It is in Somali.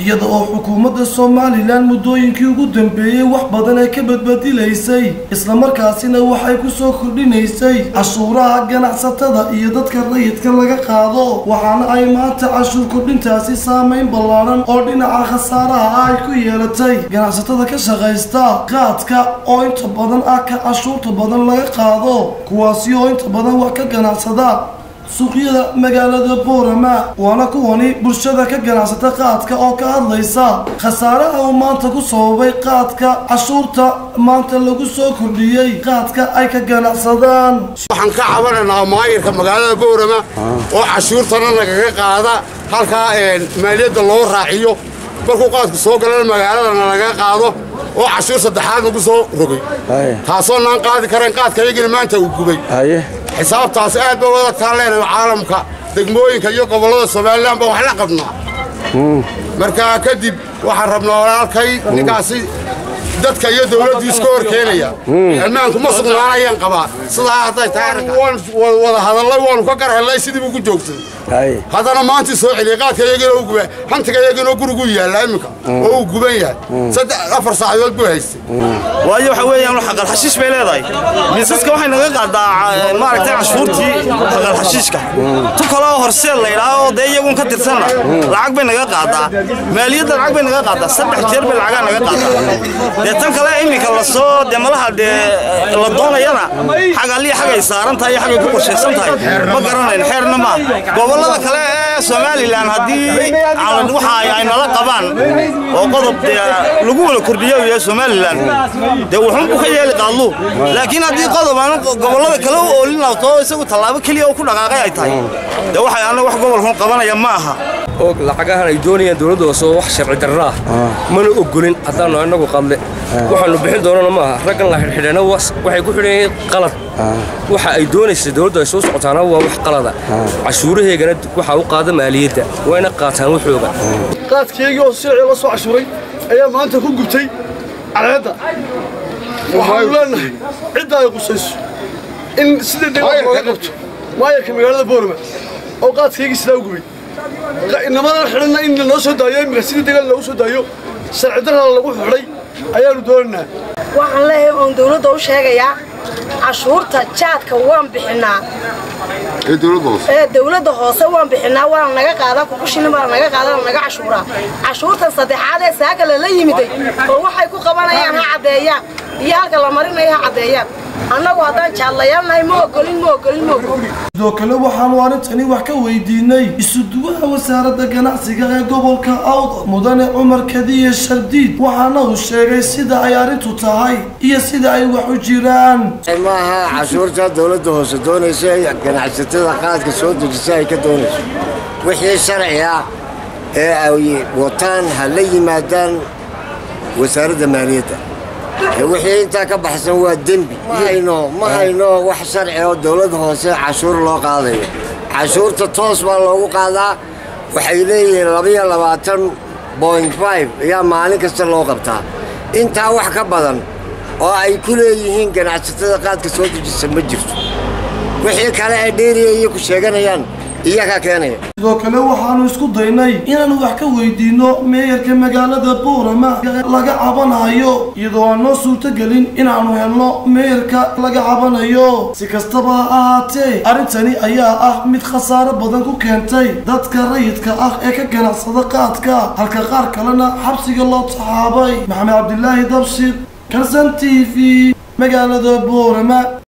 iyada oo xukuumadda somalilan muddooyinkii ugu dambeeyey wax badan ay ka badbadilaysay islamarkaasina waxay ku soo kordhinaysay cashuuraha ganacsatada iyo dadka rayidka laga qaado waxaana ay maanta cashuur kordhintaasi saameyn ballaaran oo dhinaca khasaaraha ay ku yeelatay ganacsatada ka shaqaysta qaadka oo inta badan ah ka cashuurta badan laga qaado kuwaasi oo inta badan wax ka ganacsada suuqyada magaalada boorama waana kuwani bulshada ka ganacsata qaadka oo ka hadlaysa khasaaraha uu maanta ku sababay qaadka cashuurta maanta lagu soo kordhiyey qaadka ay ka ganacsadaan waxaan ka cabanaynaa maayirka magaalada boorama oo cashuurtana nagaga qaada halkaa maaliyadda loo raaciyo markuu qaadku soo galana magaaladana laga qaado oo cashuur saddexaad lagu soo rogay taasoo naan qaadi karayn qaadka iyagina maanta uu gubay xisaabtaas aad ba wada taan leenahay caalamka degmooyinka iyo gobollada somalilan baa wax la qabnaa markaa kadib waxaan rabnaa walaalkay ninkaasi dadka iyo dawladdu iska hor keenaya ammaanku ma sugnaanayaan qabaa sidaa hadday tahay wada hadallay waanu ka gar hellay sidii buu ku joogsaday haddana maantii soo celiyay qaadka iyagina u guba hantiga iyagina gurigu yaalla iminka oo uu guban yahay saddex afar saacadood buu haystay waayo waxa weeyaan xaqal xashiish bay leedahay miisaska waxay naga qaadaa maaragtay cashuurtii xaqal xashiishka tu kale oo horseed la yidhaaho oo dee iyagun ka tirsanna lacag bay naga qaadaa maaliyadda lacag bay naga qaadaa saddex jeer bay lacagaa naga qaadaa dee tan kale iminka lasoo dee malaha dee la doonayana xag alliya xagay saaran tahay iyo xagay ku qorshaysan tahay ma garanayn xeerna maa gobollada kale ee somalilan haddii waxa ay nala qabaan oo qodob dee lagu wada kordhiyo iyo somalilan dee wuxuunbu ka yeeli qaadlu laakiin haddii qodob aan gobollada kale u oolin laabto isagu tallaabo keliya oo ku dhaqaaqay ay tahay dee waxay annaga wax gobolkun qabanaya ma aha oo lacagahan ay doonayaan dowladda hoose oo wax sharci darra ah mana ogolin haddaannu annagu qadle waxaannu bixin doonana maaha raggan la xidhxidheena waxay ku xidhan yihiin qalad waxa ay doonaysa dowladdu ay soo socotaana waa wax qalada cashuuraheegana waxaa u qaada maaliyadda wayna qaataan waxooga qaadkeygii oo sicii la soo cashuuray ayaa maanta ku gubtay cadceedda waxaanu leenahay cidda ay qusayso in sidii degmada looga qabto maayarka magaalada boorama oo qaadkeygii sidaa u gubay inamadan xidhanna in lanoo soo daayo imika sidii degaan loogu soo daayo sharci darrana lagu xidhay ayaanu doonaynaa waxaan leeyahay oon dawladda u sheegayaa cashuurta jaadka waan bixinnaa ee dawladda hoose waan bixinnaa waana naga qaadaa kukushina baana naga qaadaa naga cashuuraa cashuurtan saddexaad ee saaka lala yimiday oo waxay ku qabanayaan ha caddeeyaan iyo halka la marinayo ha caddeeyaan annagu haddaan jaadlayaannahay ma ogolin ma ogolin ma ogolin sidoo kale waxaanu arrintani wax ka weydiinay isuduwaha wasaaradda ganacsiga ee gobolka awda mudane cumar kadiye shardiid waxaana uu sheegay sida ay arrintu tahay iyo sida ay wax u jiraan maaha cashuurta dowladda hoose doonaysa ganacsatada qaadka soo dejisa ay ka doonayso wixii sharci ah ee ay wataan ha la yimaadaan wasaaradda maaliyadda wixii intaa ka baxsan waa dembi ma hayno ma hayno wax sharci oo dowladda hoose cashuur loo qaadayo cashuurta toos baa loogu qaadaa waxay leeyihiin labayo labaatan boint five ayaa maalin kasta loo qabtaa intaa wax ka badan oo ay ku leeyihiin ganacsatada qaadka soo dejisa ma jirto wixii kale ay dheeriya iyo ku sheeganayaan iyagaa keenaya sidoo kale waxaanu isku daynay inaanu wax ka weydiinno meeyarka magaalada boorama laga cabanayo iyadoo aan noo suurtogelin inaannu helno meeyarka laga cabanayo si kastaba ha ahaatee arrintani ayaa ah mid khasaaro badan ku keentay dadka rayidka ah ee ka ganacsada qaadka halka qaar kalena xabsiga loo taxaabay maxamed cabdilaahi dabshir kalsan t v magaalada boorama